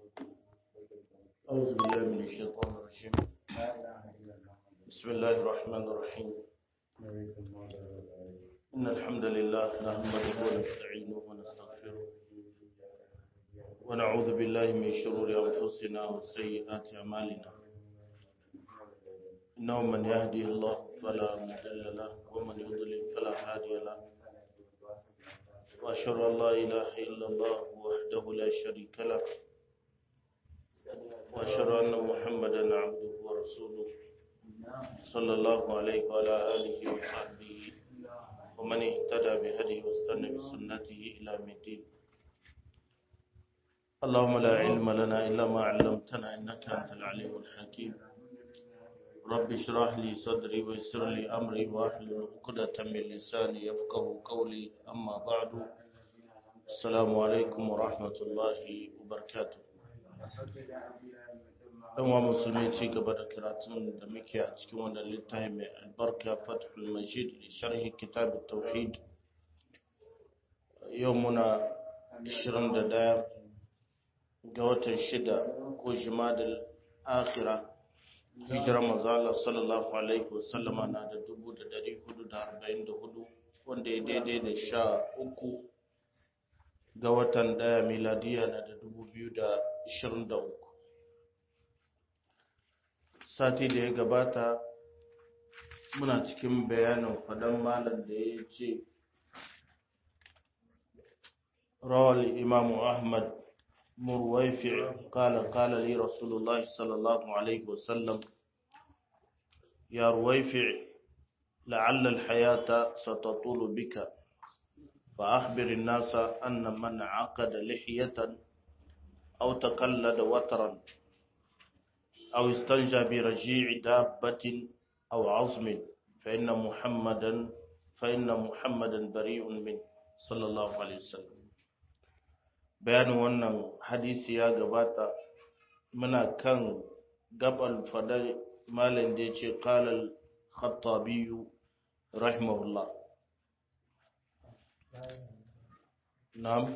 أعوذ بالله من الشيطان الرجيم بسم الله الرحمن الرحيم إن الحمد لله نحمده ونستعينه ونستغفره ونعوذ بالله من شرور أنفسنا وسيئات أعمالنا إنه من يهدي الله فلا مضل له ومن يضلل فلا هادي له وأشهد أن لا إله إلا الله وحده لا شريك له وأشهد أن محمدا عبده ورسوله صلى الله عليه وعلى آله وصحبه ومن اهتدى بهديه واستنى بسنته إلى يوم الدين اللهم لا علم لنا إلا ما علمتنا إنك أنت العليم الحكيم رب اشرح لي صدري ويسر لي أمري واحلل عقدة من لساني يفقه قولي أما بعد السلام عليكم ورحمة الله وبركاته dan wa musulmi ci gaba da karatun da muke a cikin wannan littafi mai albarka fathul majid sharhi kitab tauhid yau muna 21 ga watan shida ko jimadal akhira hijira manzala sallallahu alaihi wasallama na da 1444 wanda ya daidai da sha uku ga watan daya miladiya na da 2023 sati da ya gabata muna cikin bayanin fadan malam da ya ce rawar imamu ahmad murwaifi kala kala li rasulullah sallallahu alaihi wasallam ya ruwaifi la'alla alhayata satatulu bika فأخبر الناس أن من عقد لحية أو تقلد وترا أو استنجى برجيع دابة أو عظم فإن محمدا فإن محمدا بريء منه صلى الله عليه وسلم bayanin wannan hadisi ya gabata muna kan gabal fadar malin da ya ce kalal khattabiyu rahimahullah na'am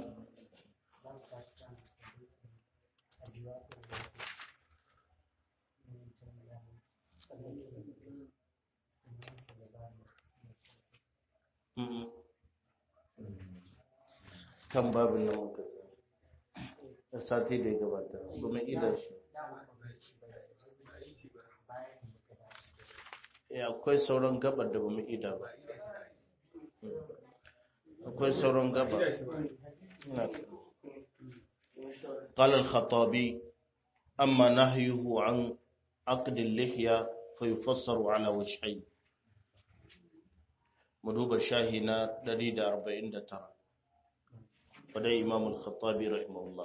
kan babin nan muka da sati da ya gabata domin idan shi ya akwai sauran gabar da bamu ida ba akwai sauran gabar قال الخطابي أما نهيه عن عقد اللحية فيفسر على وجهين مدوب الشاهنة دليل أربعين ترى ودى إمام الخطابي رحمه الله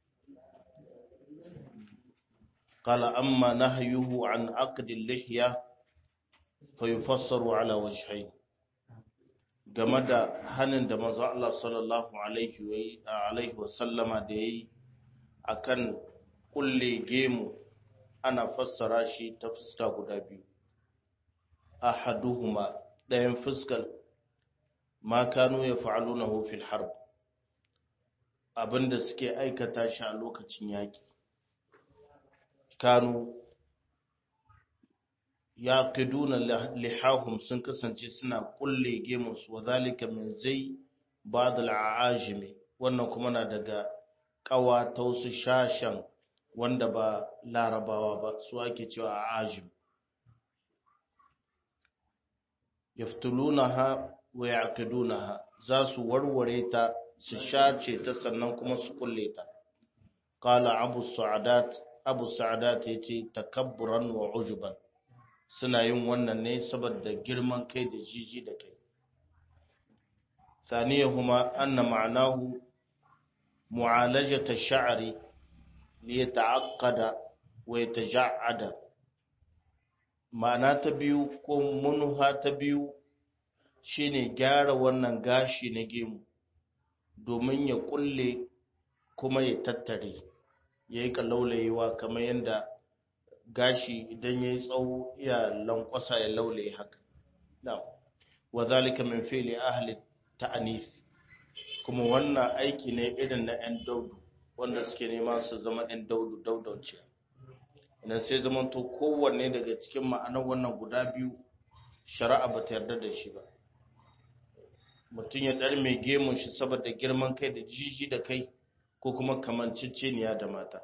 قال أما نهيه عن عقد اللحية فيفسر على وجهين game da hannun da manzo Allah sallallahu alaihi wa sallama da yayi akan kulle gemu ana fassara shi ta fuska guda biyu ahaduhuma ɗayan fuskar ma kanu ya fa'alunahu fil harb abinda suke aikata shi a lokacin yaƙi kanu ya ƙiduna lihahum sun kasance suna ƙulle gemunsu wa zalika min zai ba da la'ajimi wannan kuma na daga ƙawa ta wasu shashen wanda ba larabawa ba su ake cewa a ajim yaftulunaha wa yaqidunaha za su warware ta su shace ta sannan kuma su kulle ta qala abu sa'adat abu sa'adat yace takabburan wa ujuban suna yin wannan ne saboda girman kai da jiji da kai saniyahuma anna ma'anahu mu'alajata sha'ri li yata'aqqada wa yataja'ada ma'ana ta biyu ko munha ta biyu shine gyara wannan gashi na gemu domin ya kulle kuma ya tattare ya yi laulayewa kamar yadda gashi idan ya yi tsawo ya lankwasa ya laulaye haka wa zalika min fi'li ahli ta'anif kuma wannan aiki ne irin na 'yan daudu wanda suke nema su zama ɗan daudu daudauce idan sai zaman to kowanne daga cikin ma'anar wannan guda biyu shari'a ba ta yarda da shi ba mutum ya ɗar mai gemun shi saboda girman kai da jiji da kai ko kuma kamanciceniya da mata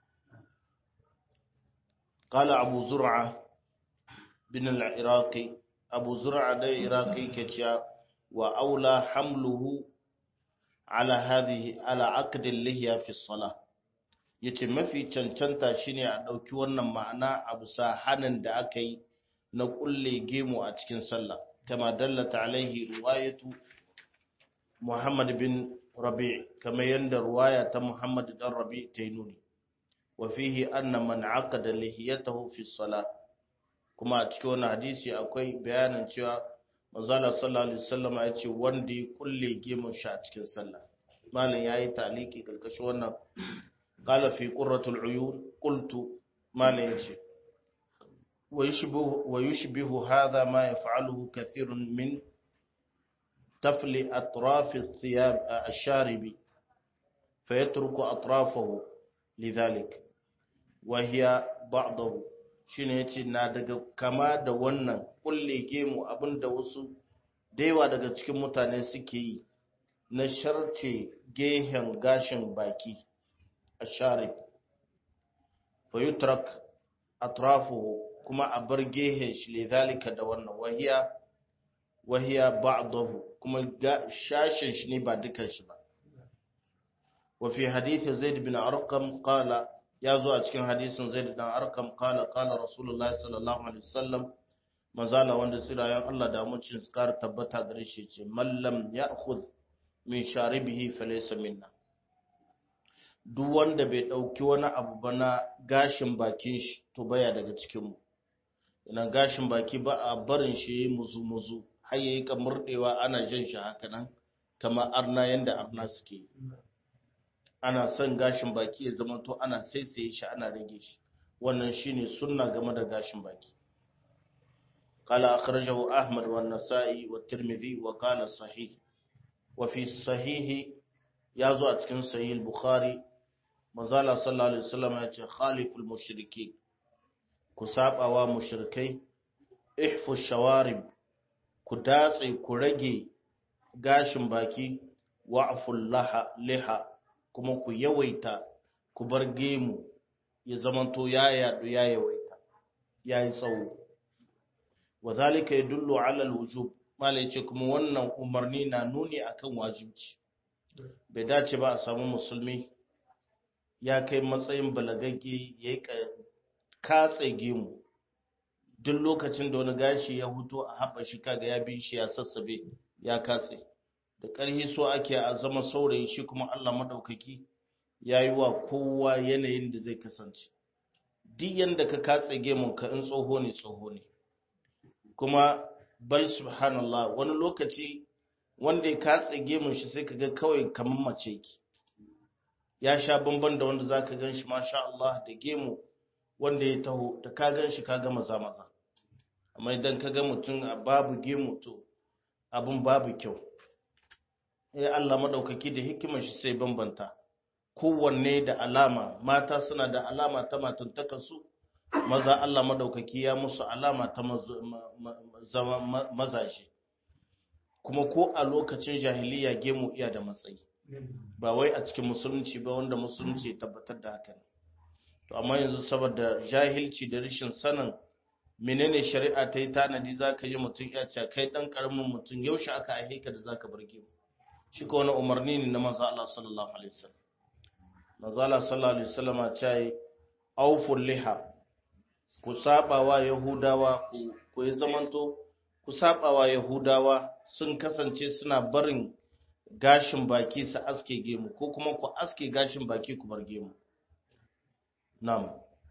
قال أبو زرعة بن العراقي أبو زرعة ده عراقي كتيا وأولى حمله على هذه على عقد اللحية في الصلاة yace mafi cancanta shine a ɗauki wannan ma'ana a bisa hanin da aka yi na kulle gemu a cikin sallah kama dallata alaihi riwayatu Muhammad bin Rabi' kama yanda ruwaya ta Muhammad dan Rabi' ta yi nuni wa fihi anna man aqada lihiyatahu fi salah kuma a cikin wannan hadisi akwai bayanin cewa manzala sallallahu alaihi wasallam ya ce wanda ya kulle gemun shi a cikin sallah malam yayi taliki karkashin wannan qala fi qurratul uyun qultu malam yace wa yushbihu wa yushbihu hadha ma yaf'aluhu kathirun min tafli atraf athiyab ash-sharibi fayatruku atrafahu lidhalik wa hiya ba'dahu shine yace na daga kama da wannan kulle gemu abinda wasu daiwa daga cikin mutane suke yi na sharce gehen gashin baki a sharif fa yutrak atrafuhu kuma a bar gehen shi lidhalika da wannan wahiya wahiya ba'dahu kuma shashin shi ne ba dukan shi ba wa fi hadith zaid bin arqam qala ya zo a cikin hadisin zaid dan arkam kala kala rasulullah sallallahu alaihi wasallam mazala wanda tsirayen Allah da mucin skar tabbata gare shi ce mallam ya'khudh min sharibihi falaysa minna duk wanda bai dauki wani abu ba na gashin bakin shi to baya daga cikin mu ina gashin baki ba a barin shi yayi muzu muzu har yayi kamurdewa ana jin shi haka nan kamar arna yanda arna suke ana son gashin baki ya zama to ana saisaye shi ana rage shi wannan shine sunna game da gashin baki qala akhrajahu ahmad wa an-nasa'i wa tirmidhi wa qala sahih wa fi sahih yazo a cikin sahih al-bukhari manzala sallallahu alaihi wasallam ya ce khaliful mushriki ku sabawa mushrikai ihfu shawarib ku datse ku rage gashin baki wa'ful laha liha kuma ku yawaita ku bar gemu ya zamanto ya yadu ya yawaita ya yi tsawo wa zalika yadullu ala alwujub mala yace kuma wannan umarni na nuni akan wajibci bai dace ba a samu musulmi ya kai matsayin balagagge ya yi katse gemu duk lokacin da wani gashi ya huto a haɓa shi kaga ya bi shi ya sassabe ya katse da ƙarhi so ake a zama saurayi shi kuma Allah maɗaukaki ya yi wa kowa yanayin da zai kasance duk yadda ka katse gemun ka in tsoho ne tsoho ne kuma bal subhanallah wani lokaci wanda ya katse gemun shi sai ka ga kawai kamar mace ki ya sha bamban da wanda za ka gan shi masha Allah da gemu wanda ya taho da ka gan shi ka ga maza maza amma idan ka ga mutum a babu gemu to abin babu kyau ya Allah madaukaki da hikimar shi sai bambanta kowanne da alama mata suna da alama ta matantaka su maza Allah madaukaki ya musu alama ta zama mazaje kuma ko a lokacin jahiliya gemu iya da matsayi ba wai a cikin musulunci ba wanda musulunci ya tabbatar da haka to amma yanzu saboda jahilci da rashin sanin menene shari'a ta yi tanadi zaka yi mutum ya ce kai dan karamin mutum yaushe aka aihe ka da zaka bar gemu shi ko wani umarni ne na manzo Allah sallallahu alaihi wasallam manzo Allah sallallahu alaihi wasallam ya ce auful liha ku sabawa yahudawa ku ku yi zamanto ku sabawa yahudawa sun kasance suna barin gashin baki su aske gemu ko kuma ku aske gashin baki ku bar gemu nam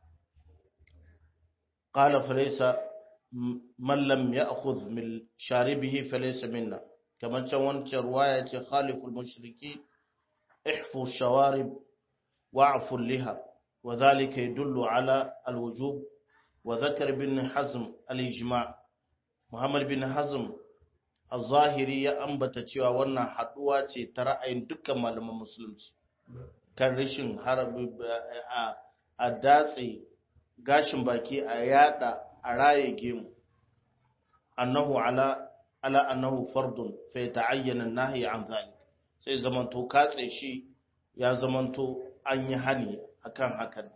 qala falaysa man lam ya'khudh min sharibihi falaysa minna kamar can wancan ruwaya ce khaliful mushriki ihfu shawarib wa'fu liha wa dhalika yadullu ala alwujub wa dhakar bin hazm al-ijma' muhammad bin hazm al-zahiri ya ambata cewa wannan haduwa ce ta ra'ayin dukkan malaman musulunci kan rashin harabi a datse gashin baki a yada a raye gemu annahu ala ala annahu fardun fa yata'ayyana an-nahy an zalik sai zamanto katse shi ya zamanto an yi hani akan hakan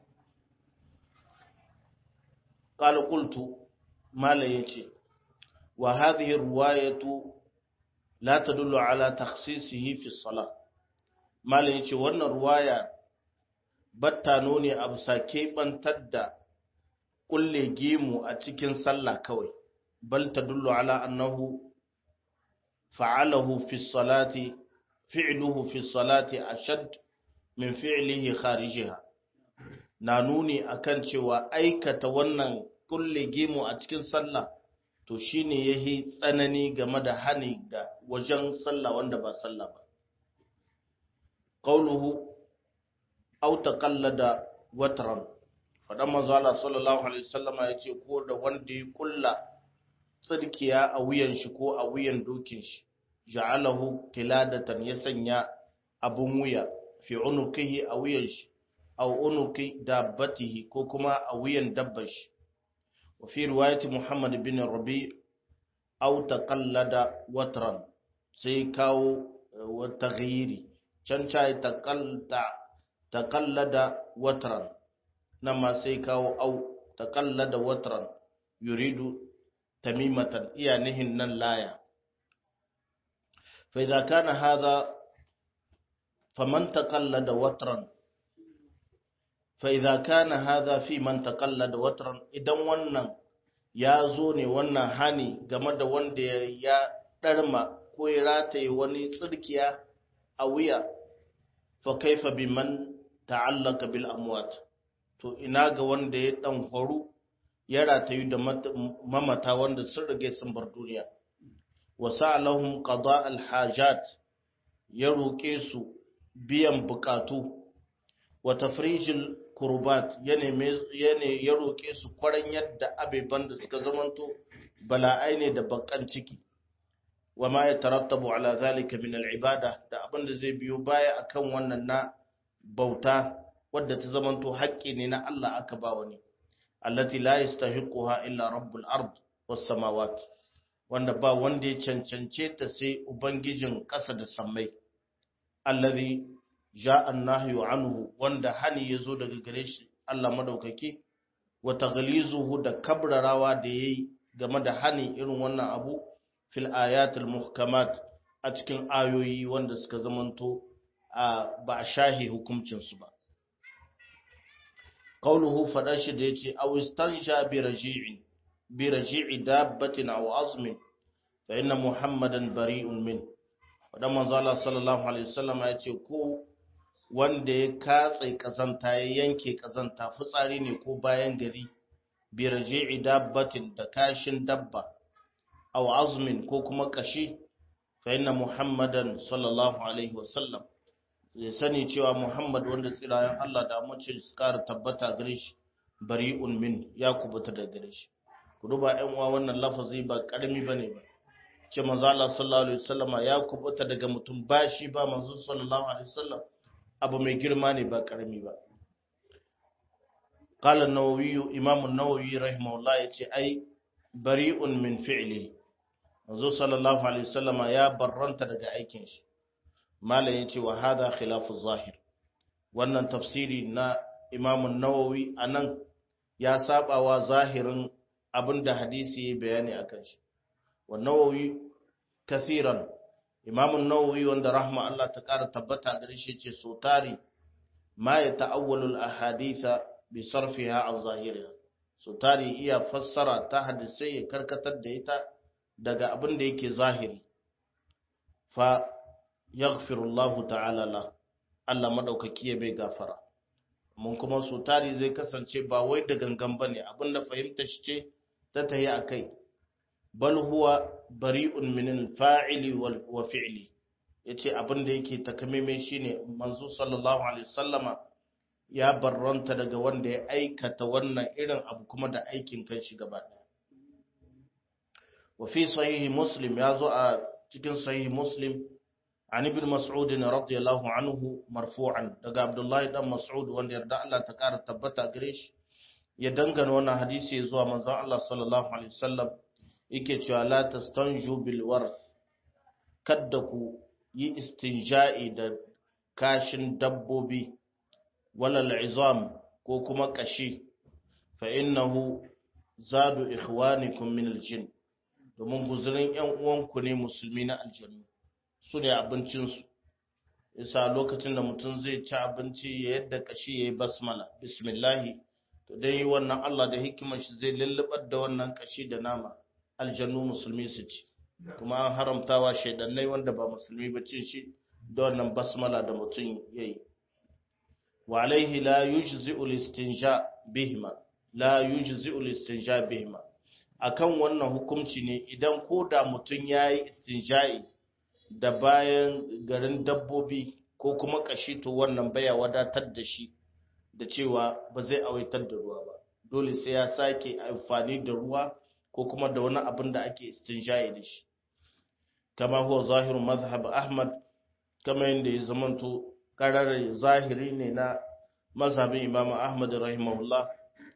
qala qultu mala yace wa hadhihi riwayatu la tadullu ala takhsisihi fi as-salah mala yace wannan riwaya batta nuni abu sake bantar da kulle gemu a cikin sallah kawai bal tadullu ala annahu fa'alahu fi salati fi'luhu fi salati ashad min fi'lihi kharijiha na nuni akan cewa aikata wannan kulle gemu a cikin sallah to shine yahi tsanani game da hani da wajen sallah wanda ba sallah ba qauluhu aw taqallada watran fadan manzo Allah sallallahu alaihi wasallama yace ko da wanda ya kulla tsirkiya a wuyan shi ko a wuyan dokin shi ja'alahu qiladatan ya sanya abun wuya fi unukihi a wuyan shi aw unuki dabbatihi ko kuma a wuyan dabbar shi wa fi riwayati Muhammad bin Rabi aw taqallada watran sai kawo wa taghyiri can cha taqallada taqallada watran nan ma sai kawo aw taqallada watran yuridu tamimatan iya nihin nan laya fa idza kana hadha faman taqallada watran fa idza kana hadha fi man taqallada watran idan wannan ya zo ne wannan hani game da wanda ya darma ko ya rataye wani tsirkiya a wuya fa kaifa biman ta'allaka bil amwat to ina ga wanda ya dan horu ya ratayu da mamata wanda sun rage sun bar duniya wa sa'alahum qada al hajat ya roke su biyan bukatu wa tafrijil kurbat ya neme ya roke su kwaran yadda abeban da suka zamanto bala'ai ne da bakan ciki wa ma yatarattabu ala zalika min al ibada da abin da zai biyo baya akan wannan na bauta wadda ta zamanto haƙƙi ne na Allah aka ba wani allati la yastahiquha illa rabbul ard was samawat wanda ba wanda ya cancance ta sai ubangijin ƙasa da sammai allazi ja'a an-nahyu anhu wanda hani yazo daga gare shi Allah madaukaki wa taghlizuhu da kabrarawa da yayi game da hani irin wannan abu fil ayatil muhkamat a cikin ayoyi wanda suka zamanto ba a shahi hukuncin su ba qawluhu fada shi da yace aw istansha bi raji'in bi raji'i dabbatin aw azmin fa inna muhammadan bari'un min fada manzo Allah sallallahu alaihi wasallam yace ko wanda ya katse kazanta ya yanke kazanta fitsari ne ko bayan gari bi raji'i dabbatin da kashin dabba aw azmin ko kuma kashi fa inna muhammadan sallallahu alaihi wasallam zai sani cewa muhammad wanda tsirayen Allah da mace su kara tabbata gare shi bari'un min ya kubuta da gare shi ku duba ƴan uwa wannan lafazi ba karami bane ba ce manzo Allah sallallahu alaihi wasallam ya kubuta daga mutum ba shi ba manzo sallallahu alaihi wasallam abu mai girma ne ba karami ba قال النووي امام النووي رحمه الله yace ai bari'un min fi'li manzo sallallahu alaihi wasallama ya barranta daga aikin shi malam yace wa hadha khilafu zahir wannan tafsiri na imam an-nawawi anan ya sabawa zahirin abinda hadisi ya bayani akan shi wa nawawi kathiran imam an-nawawi wanda rahma Allah ta kara tabbata gare shi yace so tari ma ya ta'awwalu al-ahaditha bi sarfiha an zahiriha so tari iya fassara ta hadisai ya karkatar da ita daga abin da yake zahiri fa yaghfirullahu ta'ala la Allah madaukaki ya bai gafara mun kuma so tari zai kasance ba wai da gangan bane abinda fahimta shi ce ta tayi akai bal huwa bari'un min al-fa'ili wa fi'li yace abin da yake takameme shine manzo sallallahu alaihi wasallama ya barranta daga wanda ya aikata wannan irin abu kuma da aikin kan shi gaba ɗaya wa fi sahihi muslim ya zo a cikin sahihi muslim an ibn mas'ud radiyallahu anhu marfu'an daga abdullahi dan mas'ud wanda yarda Allah ta kara tabbata gare shi ya dangana wannan hadisi zuwa manzon Allah sallallahu alaihi wasallam yake cewa la tastanju bil warth kadda ku yi istinja'i da kashin dabbobi wala al'izam ko kuma kashi fa innahu zadu ikhwanikum min aljin domin guzurin yan uwanku ne musulmi na aljannu su ne abincinsu isa lokacin da mutum zai ci abinci ya yadda kashi ya yi basmala bismillahi to dai wannan Allah da hikimar shi zai lullubar da wannan kashi da nama aljannu musulmi su ci kuma an haramtawa shaidannai wanda ba musulmi ba cin shi da wannan basmala da mutum ya yi wa alaihi la yujzi'u listinja bihima la yujzi'u listinja bihima akan wannan hukunci ne idan ko da mutum yayi istinja'i da bayan garin dabbobi ko kuma kashi to wannan baya wadatar da shi da cewa ba zai awaitar da ruwa ba dole sai ya sake amfani da ruwa ko kuma da wani abin da ake istinja'i da shi kama huwa zahiru mazhab ahmad kama yadda ya zamanto karar zahiri ne na mazhabin imam ahmad rahimahullah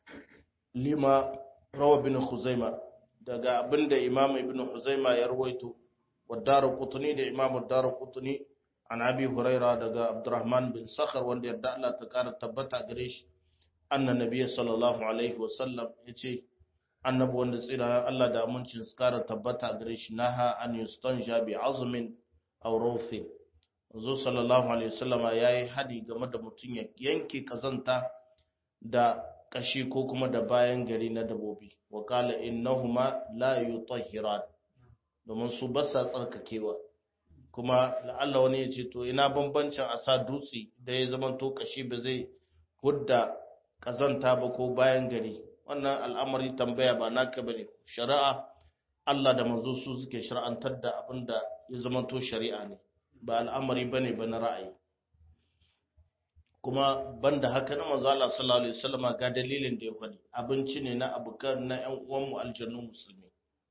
lima rawa bin khuzaima daga abinda imam ibn khuzaima ya rawaito wa darqutni da imam darqutni an abi huraira daga abdurrahman bin sakhar wanda yarda Allah ta kara tabbata gare shi anna nabiyyi sallallahu alaihi wa sallam yace annabi wanda tsira Allah da amincin su kara tabbata gare shi naha an yustanja bi azmin aw rawfin zo sallallahu alaihi wasallama yayi hadi game da mutum ya yanke kazanta da kashi ko kuma da bayan gari na dabobi wa qala innahuma la yutahhiran domin su ba sa tsarkakewa kuma la'alla wani ya ce to ina bambancin a sa dutse da ya zama to kashi ba zai hudda kazanta ba ko bayan gari wannan al'amari tambaya ba naka bane shari'a Allah da manzo su suke shar'antar da abinda ya zama to shari'a ne ba al'amari bane ba na ra'ayi kuma banda haka na manzo Allah sallallahu alaihi wasallama ga dalilin da ya faɗi abinci ne na abukan na ƴan uwan mu aljannu musulmi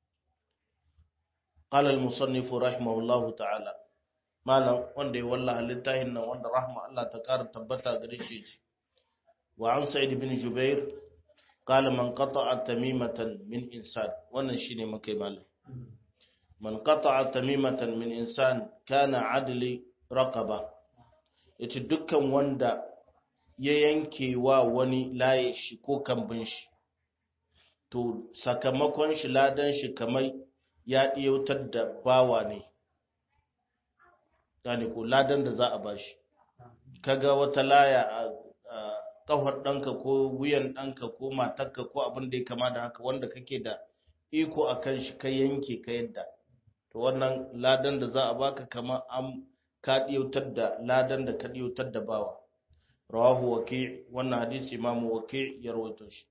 قال المصنف رحمه الله تعالى malam wanda ya wallaha littafin nan wanda rahma Allah ta kara tabbata gare shi wa an sa'id bin jubair qala man qata'a tamimatan min insan wannan shine makai malam man qata'a tamimatan min insan kana adli raqaba yace dukkan wanda ya yanke wa wani laye shi ko kambin shi to sakamakon shi ladan shi kamar ya ɗiyautar da bawa ne gane ko ladan da za a bashi kaga wata laya a kafar ɗanka ko wuyan ɗanka ko matarka ko abin da ya kama da haka wanda kake da iko a kan shi ka yanke ka yadda to wannan ladan da za a baka kama an ka ɗiyautar da ladan da ka ɗiyautar da bawa rawahu waki wannan hadisi imamu waki ya rawaito shi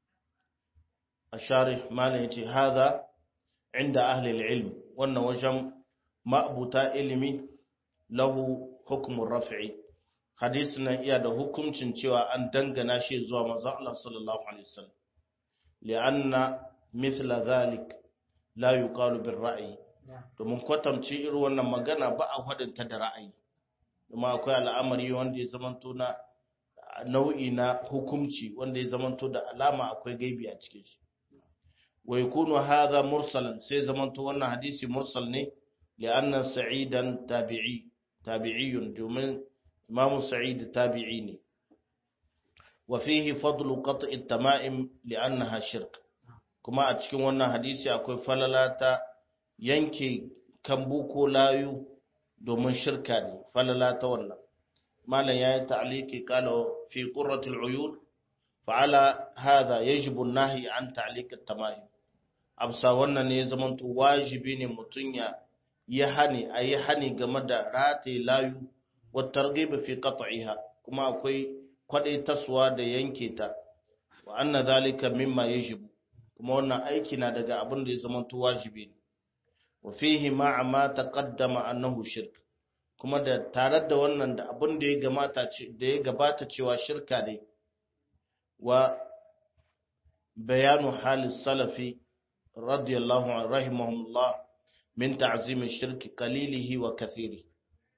a share malam yace hadha inda ahli ilm wannan wajen ma'abuta ilimi lahu hukumun raf'i hadisi nan iya da hukuncin cewa an dangana shi zuwa manzon Allah sallallahu alaihi wasallam li'anna mithla zalik la yuqalu bir ra'yi domin kwatamci irin wannan magana ba a hadinta da ra'ayi kuma akwai al'amari wanda ya zamanto na nau'i na hukunci wanda ya zamanto da alama akwai gaibi a cikin shi wa yakunu hadha mursalan sai zamanto wannan hadisi mursal ne li'anna sa'idan tabi'i tabi'iyun domin imam sa'id tabi'i ne wa fihi fadlu qat'i at-tama'im li'annaha shirk kuma a cikin wannan hadisi akwai falalata yanke kambu ko layu domin shirka ne falalata wannan malam yayi ta'liqi qala fi qurratil uyun fa'ala hadha yajibu an-nahy an ta'liq at-tama'im absa wannan ne zamanto wajibi ne mutun ya yi hani a yi hani game da rataye layu wata ragaiba fi qat'iha kuma akwai kwadai taswa da yanke ta wa anna zalika mimma yajibu kuma wannan aiki na daga abin da ya zama to wajibi ne wa fihi ma'a ma taqaddama annahu shirk kuma da tare da wannan da abin da ya gamata da ya gabata cewa shirka ne wa bayanu halis salafi radiyallahu anhu rahimahullah min ta'zim shirki qalilihi wa kathiri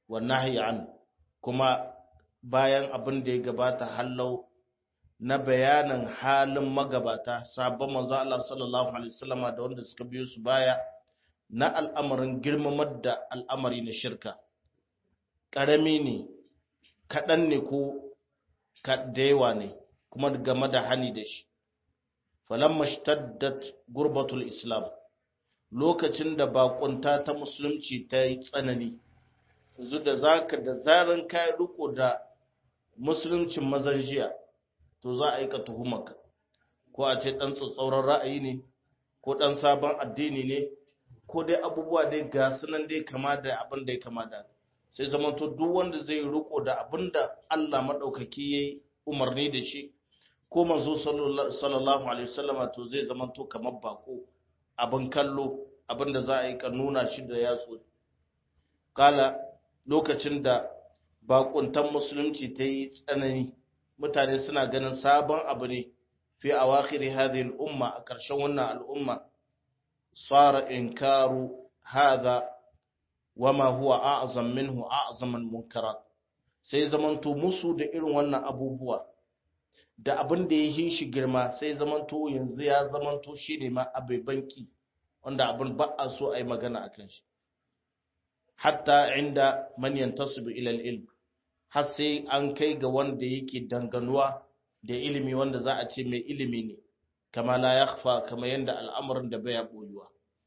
wa nahyi an kuma bayan abin da ya gabata hallau na bayanin halin magabata sabon manzo Allah sallallahu alaihi wasallama da wanda suka biyo su baya na al'amarin girmamar da al'amari na shirka ƙarami ne kaɗan ne ko da yawa ne kuma game da hani da shi falamma shtaddat gurbatul islam lokacin da bakunta ta musulunci ta yi tsanani yanzu da zaka da zaran kai riko da musuluncin mazan jiya to za a yi ka tuhumaka ko a ce dan tsatsauran ra'ayi ne ko dan sabon addini ne ko dai abubuwa dai ga sunan dai kama da abin da ya kama da sai zamanto duk wanda zai riko da abin da Allah madaukaki yayi umarni da shi ko manzo sallallahu alaihi wasallama to zai zamanto kamar bako abin kallo abin da za a yi ka nuna shi da yatsu kala lokacin da bakuntan musulunci ta yi tsanani mutane suna ganin sabon abu ne fi awakhiri hadhihi al-umma a ƙarshen wannan al'umma sara inkaru hadha wama huwa a'zam minhu a'zam al-munkarat sai zamanto musu da irin wannan abubuwa da abin da ya yi shi girma sai zamanto yanzu ya zamanto shi ne ma abai banki wanda abin ba a so a yi magana a kan shi hatta inda man yantasibu ila ilm har sai an kai ga wanda yake danganuwa da ilimi wanda za a ce mai ilimi ne kama la yakhfa kama yanda al'amarin da bai boyuwa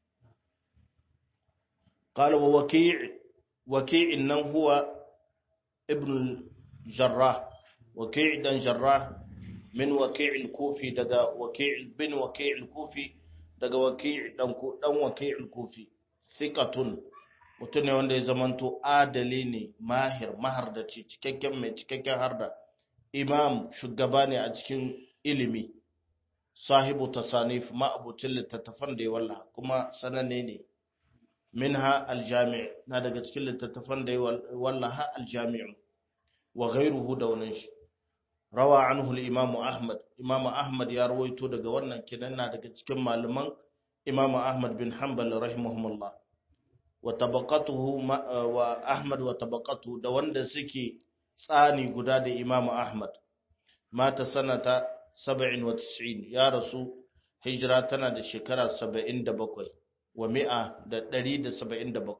qala wa waki' waki' nan huwa ibn jarrah waki' dan jarrah min waki' al-kufi daga waki' bin waki' al-kufi daga waki' dan dan waki' al-kufi thiqatun mutum ne wanda ya zamanto adali ne mahir mahar da cikakken mai cikakken harda imam shugaba ne a cikin ilimi sahibu tasanif ma'abucin littattafan da ya wallaha kuma sananne ne minha aljami' na daga cikin littattafan da ya wallaha aljami' wa ghairuhu da wannan shi rawa anhu al-imam ahmad imam ahmad ya rawaito daga wannan kinan na daga cikin malaman imam ahmad bin hanbal rahimahumullah wa tabaqatuhu wa ahmad wa tabaqatuhu da wanda suke tsani guda da imamu Ahmad mata sanata 97 ya rasu hijira tana da shekara 77 wa mi'a da 177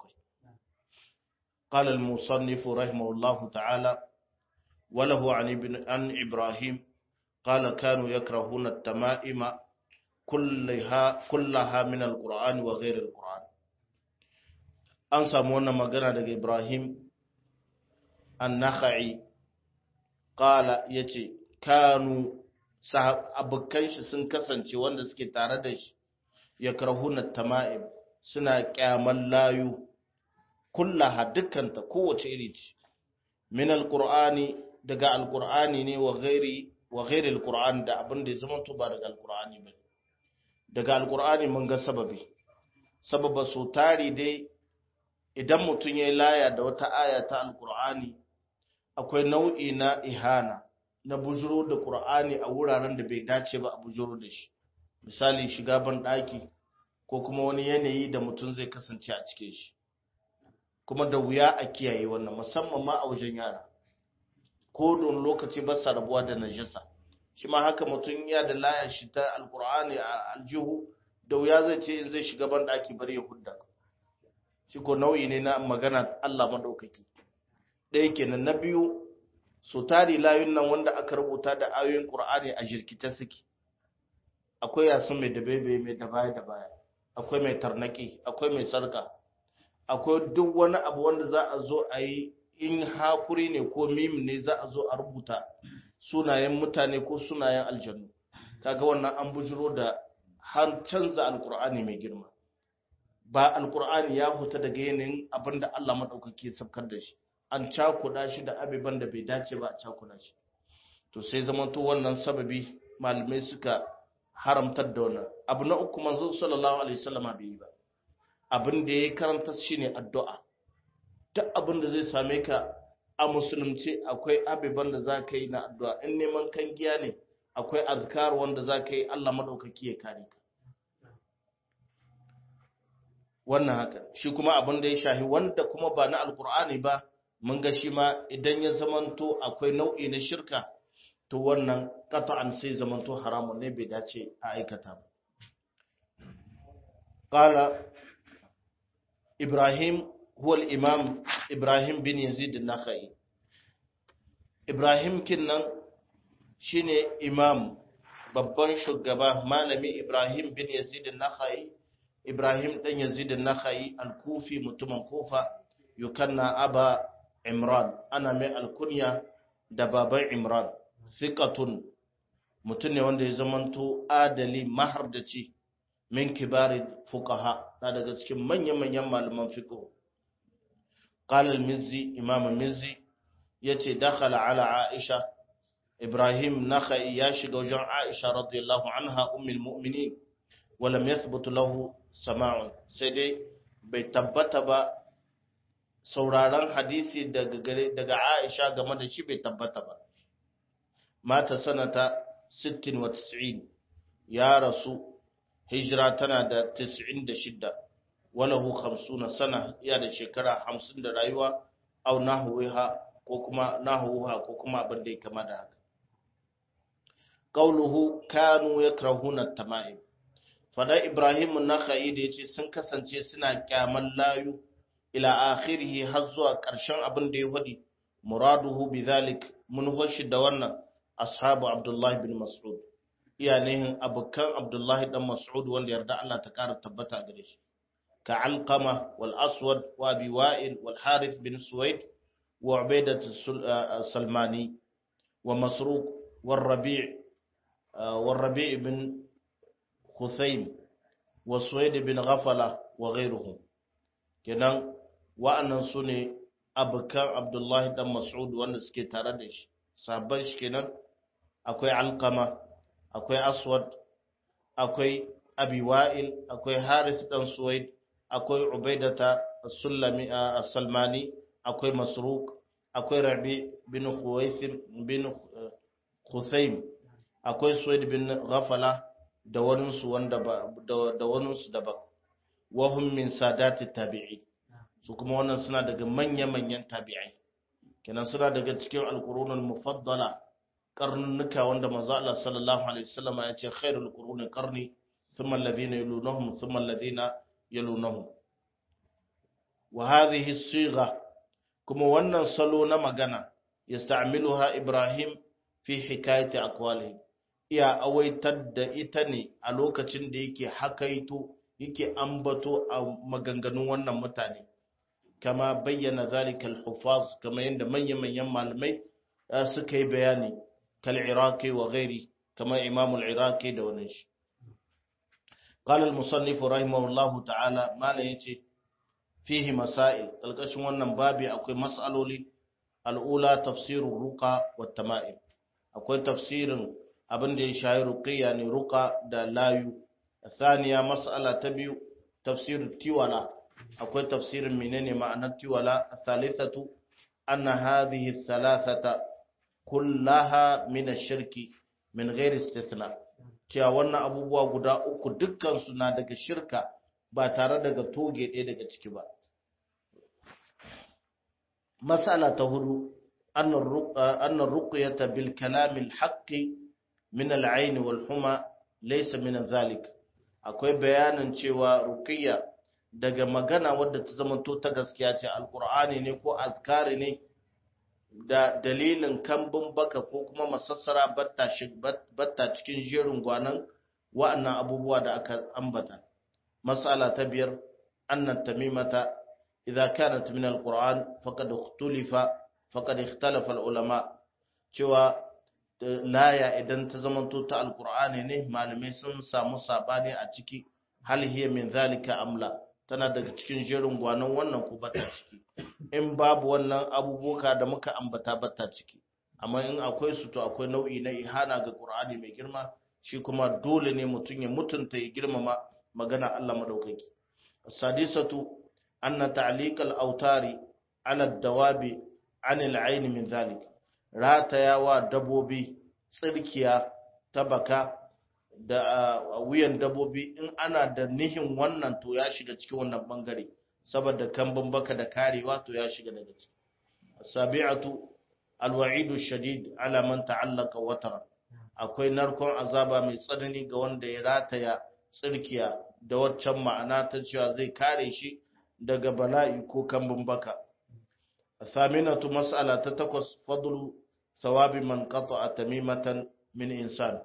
قال المصنف رحمه الله تعالى وله عن ابن عن ابراهيم قال كانوا يكرهون التمائم كلها كلها من القرآن وغير القرآن an samu wannan magana daga Ibrahim annakha'i qala yace kanu abokan shi sun kasance wanda suke tare da shi yakrahuna tama'im suna kyaman layu kullaha dukkanta kowace iri ce min alqur'ani daga alqur'ani ne wa ghairi wa ghairi alqur'ani da abin da ya zama to ba daga alqur'ani ba daga alqur'ani mun ga sababi sababa su tari dai idan mutum ya yi laya da wata aya ta alqur'ani akwai nau'i na ihana na bujuro da ƙur'ani a wuraren da bai dace ba a bujuro da shi misali shiga ban ɗaki ko kuma wani yanayi da mutum zai kasance a cikin shi kuma da wuya a kiyaye wannan musamman ma a wajen yara ko don lokaci ba sa rabuwa da najasa shi ma haka mutum ya da laya shi ta alƙur'ani a aljihu da wuya zai ce in zai shiga ban ɗaki bari ya hudda shi ko nau'i ne na magana Allah maɗaukaki ɗaya kenan na biyu so tari layun nan wanda aka rubuta da ayoyin Qur'ani a jirkita suke akwai yasun mai dabebe mai da baya da baya akwai mai tarnaki akwai mai sarka akwai duk wani abu wanda za a zo a yi in hakuri ne ko mim ne za a zo a rubuta sunayen mutane ko sunayen aljannu kaga wannan an bujiro da har canza alkur'ani mai girma ba alkur'ani ya huta daga yanayin abinda Allah madaukake sabkar da shi an cakuda shi da abiban da bai dace ba a cakuda shi to sai zamanto wannan sababi malamai suka haramtar da wannan abu na uku manzo sallallahu alaihi wasallama bai yi ba abin da ya karanta shine addu'a duk abin da zai same ka a musulunci akwai abiban da za ka yi na addu'a in neman kan giya ne akwai azkar wanda za ka yi Allah madaukaki ya kare ka wannan haka shi kuma abin da ya shahi wanda kuma ba na alkur'ani ba mun ga shi ma idan ya zamanto akwai nau'i na shirka to wannan qat'an sai zamanto haramun ne bai dace a aikata ba qala ibrahim huwa al-imam ibrahim bin yazid an-nakhai ibrahim kinnan shine imam babban shugaba malami ibrahim bin yazid an-nakhai ibrahim dan yazid an-nakhai al-kufi mutumin kufa yukanna aba imran ana mai alkunya da baban imran thiqatun mutum ne wanda ya zamanto adali mahardaci min kibari fuqaha na daga cikin manyan-manyan malaman fiqh qala al-mizzi imam al-mizzi yace dakhala ala aisha ibrahim nakhai ya shiga wajen aisha radiyallahu anha ummul mu'minin wa lam yathbut lahu sama'un sai dai bai tabbata ba sauraron hadisi daga gare daga aisha game da shi bai tabbata ba mata sanata 96 ya rasu hijira tana da 96 walahu 50 sana ya da shekara 50 da rayuwa au nahwiha ko kuma nahwuha ko kuma abin da ya kama da haka qauluhu kanu yakrahuna at-tama'im fada ibrahim an-nakhai da yace sun kasance suna kyaman layu ila akhirih har zuwa ƙarshen abin da ya faɗi muraduhu bidhalik mun hoshi da wannan ashabu abdullahi bin mas'ud iyanihin abukan abdullahi dan mas'ud wanda yarda Allah ta kara tabbata gare shi ka alqama wal aswad wa abi wa'il wal harith bin suwaid wa ubaidah salmani wa masruq wal rabi' wal rabi' bin khuthaym wa suwaid bin ghafala wa ghayruhum kenan wa'annan sune abukan abdullahi dan mas'ud wanda suke tare da shi sabon shi kenan akwai alkama akwai aswad akwai abi wa'il akwai harith dan suwaid akwai ubaidata sulami salmani akwai masruq akwai rabi bin khuwaisim bin khuthaim akwai suwaid bin ghafala da waninsu wanda ba da waninsu daban wahum min sadati tabi'i su kuma wannan suna daga manya-manyan tabi'ai kenan suna daga cikin alqurunul mufaddala karnuka wanda manzo Allah sallallahu alaihi wasallam ya ce khairul quruni qarni thumma alladhina yalunhum thumma alladhina yalunhum wa hadhihi as-sigha kuma wannan salo na magana yasta'miluha Ibrahim fi hikayati aqwalihi iya awaitar da ita ne a lokacin da yake hakaito yake ambato a maganganun wannan mutane kama bayyana zalika al-hufaz kama yanda manyan manyan malamai suka yi bayani كالعراقي وغيره كما إمام العراقي دونش قال المصنف رحمه الله تعالى ما ليتي فيه مسائل القشن wannan babi akwai mas'aloli al'ula tafsirur ruqa wat tama'im akwai tafsirin abin da ya shayi ruqiyya ne ruqa da layu thaniya mas'ala ta biyu tafsirut tiwala akwai tafsirin menene ma'anar tiwala thalithatu anna hadhihi thalathata kullaha min shirki min ghairi istithna cewa wannan abubuwa guda uku dukkan su na daga shirka ba tare daga toge ɗaya daga ciki ba masala ta hudu annar ruqyata bil kalam al haqqi min al ayn wal huma laysa min zalik akwai bayanin cewa ruqiyya daga magana wadda ta zamanto ta gaskiya ce alqur'ani ne ko azkari ne da dalilin kambun baka ko kuma masassara batta cikin jerin gwanan wa'annan abubuwa da aka ambata. Masala ta biyar, annan tamimata, idza kanat min alquran faqad ikhtulifa faqad ikhtalafa ulama cewa laya idan ta zamanto ta alqur'ani ne malamai sun samu sabani a ciki hal hiya min zalika amla tana daga cikin jerin gwanan wannan ko bata ciki in babu wannan abubuwa da muka ambata bata ciki amma in akwai su to akwai nau'i na ihana ga Qur'ani mai girma shi kuma dole ne mutum ya mutunta ya girmama magana Allah madaukaki sadisatu anna ta'liq al-awtari ala dawabi an al-ayn min zalik ratayawa dabobi tsirkiya ta baka da wuyan dabobi in ana da nihin wannan to ya shiga cikin wannan bangare saboda kambun baka da karewa to ya shiga daga ciki sabi'atu alwa'idu shadid ala man ta'allaka watara akwai narkon azaba mai tsanani ga wanda ya rataya tsirkiya da waccan ma'ana ta cewa zai kare shi daga bala'i ko kambun baka saminatu mas'ala ta takwas fadlu thawabi man qata'a tamimatan min insan